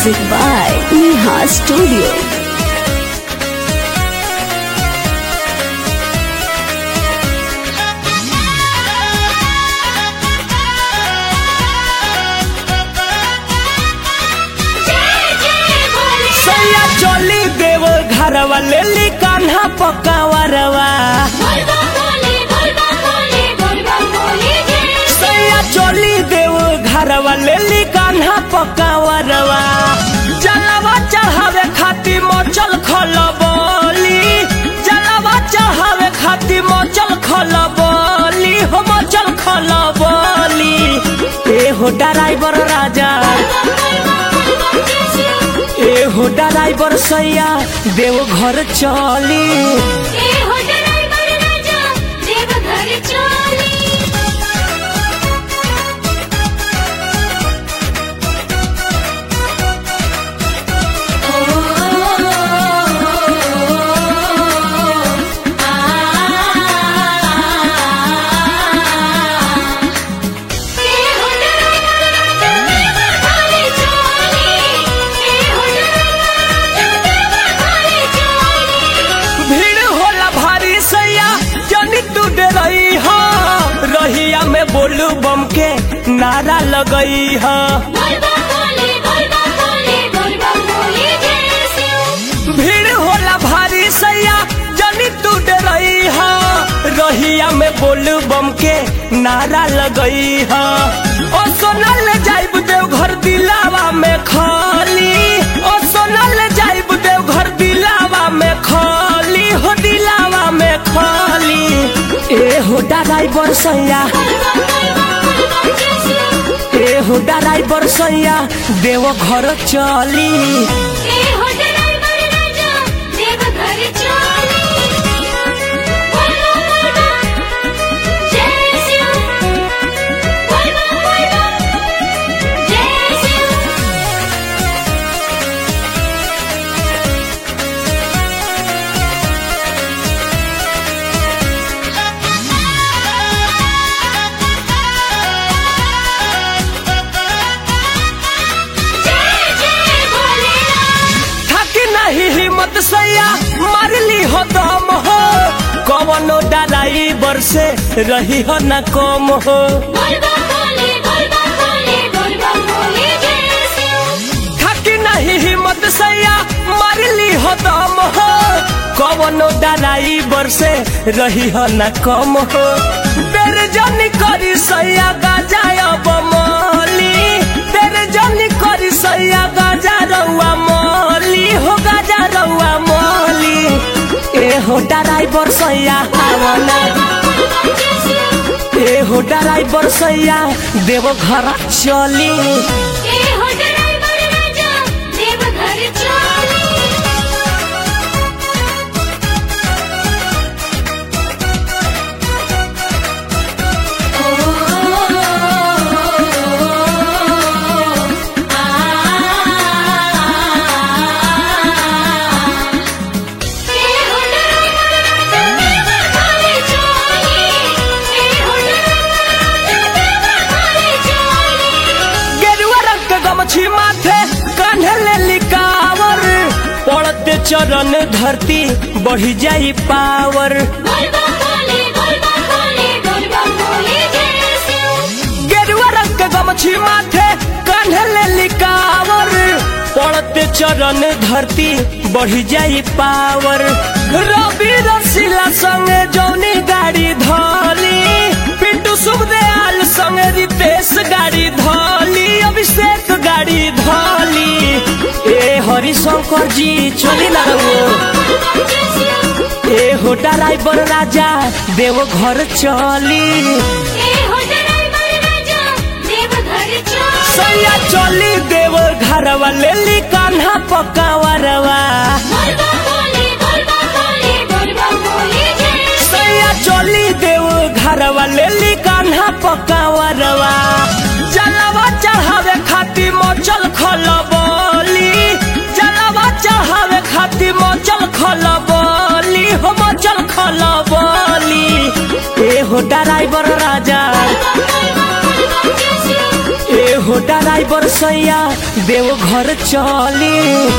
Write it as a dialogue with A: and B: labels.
A: Music by Neha Studio.
B: सैया चली देव घरवा ले ली कान्हा पकावरवा सैया चली देव घरवा ले ली कान्हा पकावरवा जलवा चढ़ावे खातिर मचल खलबली जलवा चढ़ावे खातिर मचल खलबली हो मचल खलबली ए हो ड्राइवर राजा ए हो ड्राइवर सैया देव घर चली भीड़ होला भारी सैया जनी तू डरई हो रहिया में बोलू बम के नारा लगई हो भीड़ होला भारी सैया जनी तू डरई हो रहिया में बोलू बम के नारा लगई हो ओ सोनल जाइब देव घर दिलावा में खाली ओ सोनल जाइब देव घर दिलावा में खाली हो दिलावा में खाली ए हो ड्राइवर सैया ए हो ड्राइवर सैया देव घर चली थकी नहीं हिम्मत सैया मारली हो दम हो कवनो ड्राइवर से रही हो न कम हो थकी नहीं हिम्मत सैया मारली हो दम हो कवनो ड्राइवर से रही हो न कम हो तेरे जनी करी सैया गाजा बमली तेरे जनी करी सैया गाजा रउआ मली हो गाजा रउआ मली ए हो ड्राइवर सैया आवना ए हो ड्राइवर सैया देव घर चली गेरुआ रंग के गमछी माथे कान्हे ले लिकावर पड़ते चरण धरती बढ़ी जाई पावर गेरुआ रंग के गमछी माथे कान्हे ले लिकावर पड़ते चरण धरती बढ़ी जाई पावर रवि रसीला संगे जौनी गाड़ी धली पिंटू सुखदयाल संगे रितेश गाड़ी धली अभिषेक गाड़ी धली ए हरिशंकर जी चली ना रहो ए हो ड्राइवर राजा देव घर चली सैया चली देव घरवा ले ली कान्हा पकावरवा सैया चली देव घरवा ले ली कान्हा पकावरवा जलवा चढ़ावे खातिर मचल खलबली जलवा चढ़ावे खातिर मचल खलबली हो मचल खलबली ए हो ड्राइवर राजा ए हो ड्राइवर ड्राइवर सैया देव घर चली